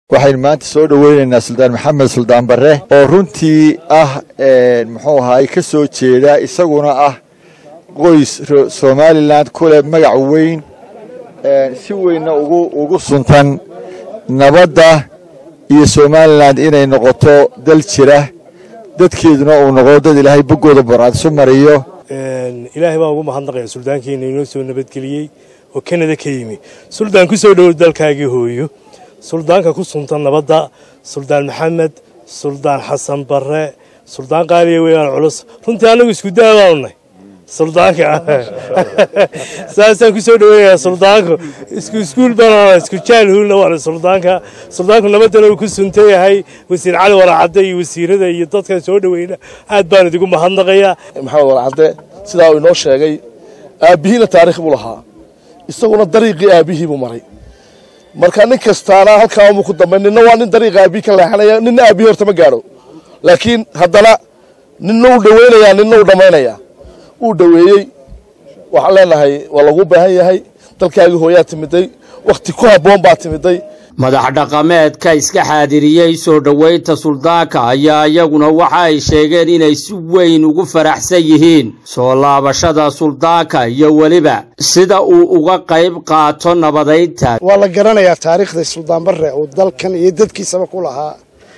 waxaynu maanta soo dhoweynaynaa suldaan maxamed suldaan barre oo runtii ah muxuu ahaay ka soo jeeda isaguna ah qoys somalilan kuleh magac weyn si weynna ugu ugu suntan nabadda iyo somalilan inay noqoto dal jira dadkeeduna uu noqdo dad ilaahay boggooda boraadsu mariyo ilaahay baan ugu mahadnaqaya suldaankeena inoo soo nabadgeliyey oo kanada ka yimi suldaan ku soo dhowow dalkaagii hooyo suldaanka ku suntan nabadda suldaan maxamed suldaan xasan barre suldaan qaaliya weeyaan culus runtii annagu isku daabaanunay suldaanka saasaan ku soo dhoweynayaa suldaanku isku iskuul baan isku jaalhuulna waana suldaanka suldaanku nabaddana uu ku suntan yahay wasiir cali waracadde iyo wasiirada iyo dadkan soo dhoweyna aad baan idigu mahadnaqayaa maxamed waracadde sidaa uu inoo sheegay aabbihiina taarikh buu lahaa isaguna dariiqii aabbihii buu maray marka nin kastaana halkaa umuu ku dambay ninna waa nin dariiqa aabbihi ka leexanaya ninna aabbihi horta ma gaadho laakiin haddana ninna uu dhaweynayaa ninna uu dhammaynayaa uu dhoweeyey waxaan leenahay waa lagu baahan yahay dalkaagii hooyaa timiday wakhti ku habboon baa timiday madax dhaqameedka iska xaadiriyey soo dhoweynta suldaanka ayaa iyaguna waxa ay sheegeen inay si weyn ugu faraxsan yihiin soo laabashada suldaanka iyo weliba sida uu uga qayb qaato nabadaynta waa la garanayaa taariikhda suldaan barre uu dalkan iyo dadkiisaba ku lahaa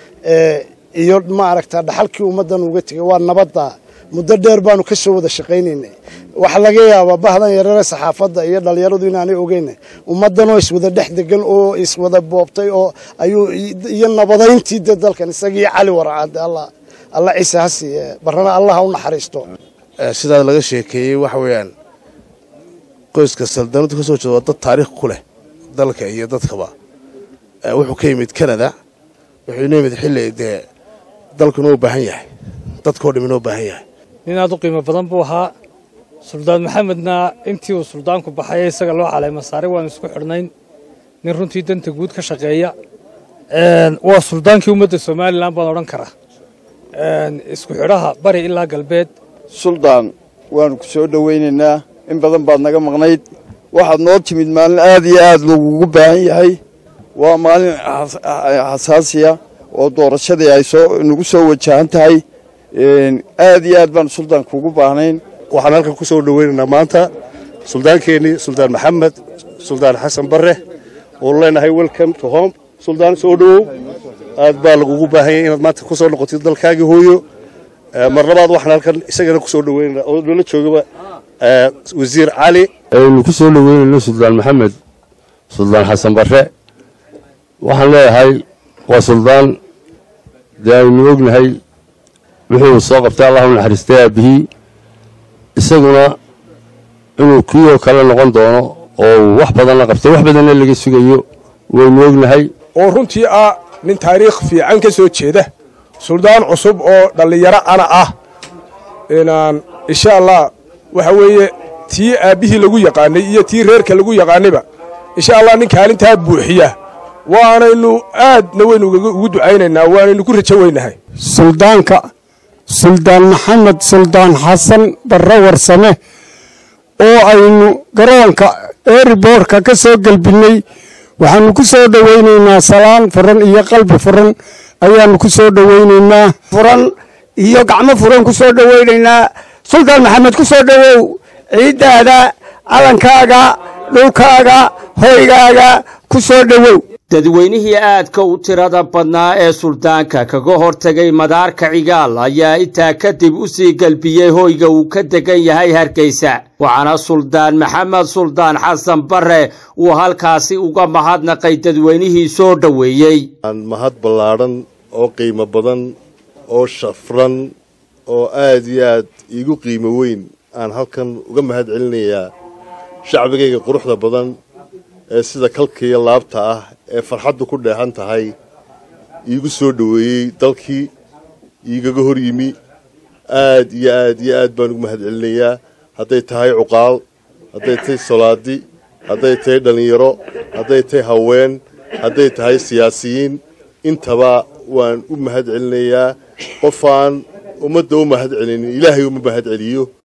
iyo maaragta dhaxalkii ummaddan uga tegay waa nabadda muddo dheer baanu ka soo wada shaqaynaynay waxaa laga yaabaa bahdan yarare saxaafadda iyo dhallinyaradu inaanay ogeynay ummaddanoo iswada dhex degan oo iswada boobtay oo ayuu iyo nabadayntii de dalkan isagii cali waracade alla alla ciise ha siiye barrana allah ha u naxariisto sidaa laga sheekeeyey waxa weeyaan qoyska saldanadu ka soo jeeda waa dad taariikh ku leh dalka iyo dadkaba wuxuu ka yimid canada wuxuu inoo yimid xilli dee dalkuna u baahan yahay dadkao dham inoo baahan yahay nin aad u qiimo badan buu ahaa suldaan maxamedna intii uu suldaanku baxay isaga loo caleema saaray waanu isku xidhnayn nin runtii danta guud ka shaqeeya waa suldaankii ummadda somalilan baan odhan karaa isku xidhaha bari ilaa galbeed suldaan waanu ku soo dhowaynaynaa in badan baad naga maqnayd waxaad noo timid maalin aad iyo aad lagugu baahan yahay waa maalin xasaasiya oo doorashadii ay soo nagu soo wajahan tahay aad iyo aad baanu suldaan kuugu baahnayn waxaan halkan ku soo dhoweynaynaa maanta suldaankeenii suldaan maxamed suldaan xasan barre oonu leenahay welcome to home suldaan soo dhowow aad baa lagugu baahan yahay inaad maanta ku soo noqotid dalkaagii hooyo mar labaad waxaan halkan isagana ku soo dhoweynaynaa oo noola joogaba wasiir cali aynu ku soo dhoweynayno suldaan maxamed suldaan xasan barre waxaan leeyahay waa suldaan dee aynu ognahay wixii uu soo qabtay allah u naxariistay aabbihii isaguna inuu kiioo kale noqon doono oo uu wax badanna qabtay wax badanna laga sugayo waynu ognahay oo runtii ah nin taariikh fiican ka soo jeeda suldaan cusub oo dhallinyaro ana ah inaan insha allah waxa weeye tii aabbihii lagu yaqaanay iyo tii reerka lagu yaqaanayba insha allah nin kaalintaa buuxiya waanaynu aadna waynu ugu ducaynaynaa waanaynu ku rajo weynahay suldaanka suldaan maxamed suldaan xasan barre warsame oo aynu garoonka eeriboorka ka soo gelbinnay waxaannu ku soo dhowaynaynaa salaan furan iyo qalbi furan ayaannu ku soo dhowaynaynaa furan iyo gacmo furan ku soo dhowaynaynaa suldaan maxamed ku soo dhowow ciiddaada calankaaga dhulkaaga hoygaaga ku soo dhowow dadweynihii aadka u tirada badnaa ee suldaanka kaga hortegay madaarka cigaal ayaa intaa kadib u sii gelbiyey hoyga uu ka degan yahay hargeysa waxaana suldaan maxamed suldaan xasan barre uu halkaasi uga mahadnaqay dadweynihii soo dhoweeyey mahad ballaadhan oo qiimo badan oo shafran oo aad iyo aad iigu qiimo weyn aan halkan uga mahad celinayaa shacbigayga quruxda badan ee sida kalkaiyo laabta ah ee farxaddu ku dheehan tahay iigu soo dhoweeyey dalkii iigaga hor yimi aad iyo aad iyo aad baan ugu mahad celinayaa hadday tahay cuqaal hadday tahay solaadi hadday tahay dhallinyaro hadday tahay haween hadday tahay siyaasiyiin intaba waan u mahad celinayaa qofaan ummadda u mahad celinin ilaahay uma mahad celiyo